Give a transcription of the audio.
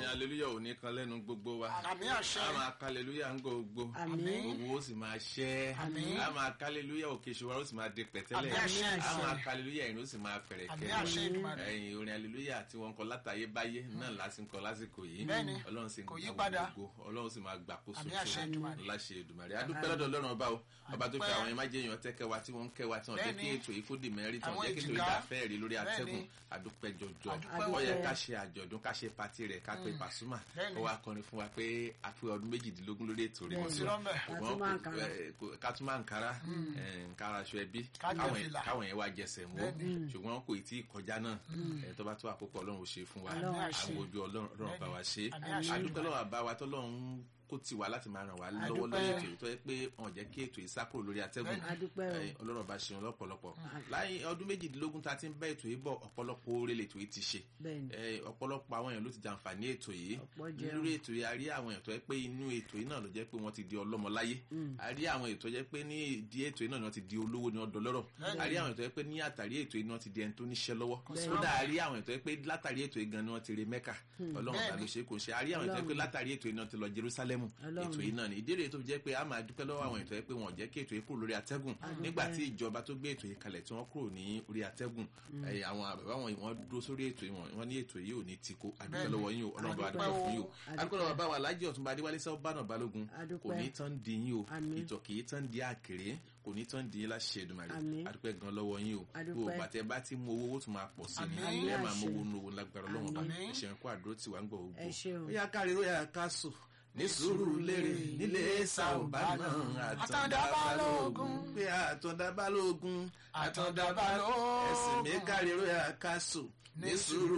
aleluya ò ní kan lẹ́nu gbogbo wa àmì àṣẹ a máa ka aleluya ń gbogbo Àmín. gbogbo ó sì máa ṣẹ́ Àmín. a máa ka aleluya òkè ṣòwò ó sì máa di pẹ̀tẹ́lẹ̀ Àmín àṣẹ. a máa ka aleluya ìrìn ó sì máa fẹ̀rẹ̀ àmì kẹ́ àṣẹ Èdùmàrè ẹ̀yìn orin aleluya tí wọ́n kọ látàyé báyé náà lásìkò lásìkò yìí Bẹ́ẹ̀ni, ọlọ́run sì ń kò yí gbà padà. gbogbo ọlọ́run sì máa gbàkóso Àmín àṣẹ Èdùmàrè. láṣẹ Èdùmàrè adúpẹ́ lọ́dọ̀ ọlọ́run ọba o ọba tó fi Adúpẹ́. àwọn yẹn má jẹ́ èèyàn tẹ́kẹ́ wa tí wọ́n ń kẹ́ wa tí wọ́n jẹ́ kí Bẹ́ẹ̀ni. ètò yìí kó dì mẹ́rin tí wọ́n Àwọn jẹ́ kí ètò yìí èjìká. dà fẹ́ẹ̀ rí lórí atẹ́gùn Bẹ́ẹ̀ni. adúpẹ́ jọjọ Adúpẹ́ ó yẹ o. ká ṣe àjọ̀dún ká ṣe pati rẹ̀ ká pe Pasuma Bẹ́ẹ̀ni. ó wá kọrin fún wa pé a pé ọdún méjìdínlógún lórí ètò rẹ̀ Bẹ́ẹ̀ni. sí lọ́mbẹ̀. ṣùgbọ́n Ká tún máa ń kára. kò- kò- ká tún máa ń kára ẹ̀, ń kára aṣọ ẹbí Ká jẹ káwọn fìlà. káwọn yẹn wá jẹsẹ̀ mú Bẹ́ẹ̀ni. ṣùgbọ́n kò tí ì kọjá náà ẹ̀, tó bá tó àkókò Ọlọ́run ò ṣe fún wa Ọlọ́run á ṣe. àwọn ojú Ọlọ́run Ọlọ́run bá wa ṣe Àmín àṣẹ. àdúpẹ́ lọ́wọ́ àbá wa tọ́lọ́run kó tì wá láti máa ràn wá lọ́wọ́ Àdúpẹ́. lórí ètò yìí tó yẹ pé wọn jẹ́ kí ètò yìí sá kúrò lórí atẹ́gùn Bẹ́ẹ̀ni. adúpẹ́ o Ẹ̀yin, Ọlọ́run bá ṣeun lọ́pọ̀lọpọ̀ láyé ọdún méjìdínlógún tá a ti ń bá ètò yìí bọ̀ ọ̀pọ̀lọpọ̀ oore lètò yìí ti ṣe bẹ́ẹ̀ni Ẹ, ọ̀pọ̀lọpọ̀ àwọn èèyàn ló ti jàǹfààní ètò yìí Ọ̀pọ̀ jẹun. lórí ètò yìí a rí àwọn èèyàn tó yẹ pé inú ètò yìí náà ló jẹ́ pé wọ́n ti di ọlọ́mọ láyé a rí àwọn èèyàn tó jẹ́ pé ní ìdí ètò yìí náà ni wọ́n ti di olówó ni wọ́n dọlọ́rọ̀ a rí àwọn èèyàn tó yẹ pé ní àtàrí ètò yìí ni wọ́n ti di ẹni tó níṣẹ́ lọ́wọ́ kódà a rí àwọn èèyàn tó yẹ pé látàrí ètò yìí gan ni wọ́n ti re Mẹ́kà ọlọ́run bá ló ṣe kò ṣe a rí àwọn èèyàn tó yẹ pé látàrí ètò yìí náà ti lọ Jerúsálẹ́mù Ọlọ́run. ètò yìí náà ni ìdí rèé tó fi jẹ́ pé a máa dúpẹ́ lọ́wọ́ àwọn èèyàn tó yẹ pé wọ́n jẹ́ kí ètò yìí kúrò lórí atẹ́gùn nígbà tí ìjọba tó gbé ètò yìí kalẹ̀ tí wọ́n kúrò ní orí atẹ́gùn ẹ̀, àwọn àbẹ̀wò àwọn wọ́n dúró sórí ètò yìí wọ́n ní ètò yìí ò ní tìkó àdúpẹ́ Bẹ́ẹ̀ni. lọ́wọ́ yín o ọlọ́run bá Adúpẹ́ dúpẹ́ o. fún yín o Adúpẹ́. adúpẹ́ lọ́wọ́ bá wa lájẹ́ ọ̀túnba adéwálé sẹ́wọ́ bánà balógun Adúpẹ́. kò ní tán di yín o Àmín. ìtọ̀ kì í tán di àkèré kò ní tán di yín láṣẹ Èdùmàrè Àmín. adúpẹ́ gan lọ́wọ́ yín o Adúpẹ́. gbogbo bàtẹ́ bá ti mú owó owó tún máa pọ̀ sí ni Àmín. ẹ máa mú Àṣẹ. owó nu owó lágbára ọlọ́run bá Àmín. ẹ̀ṣẹ̀ kó àdúró tiwa ń gbọ̀ ogbó Ẹ ṣeun. ó yá kárí ó yá ká sùn ní sùúrù lérè nílé sàùbá náà Àtàndá Balógun. pé àtọ̀dá balógun Àtàndá Balógun. ẹ̀sìn mi kárí ó yá ká sùn ní sùúrù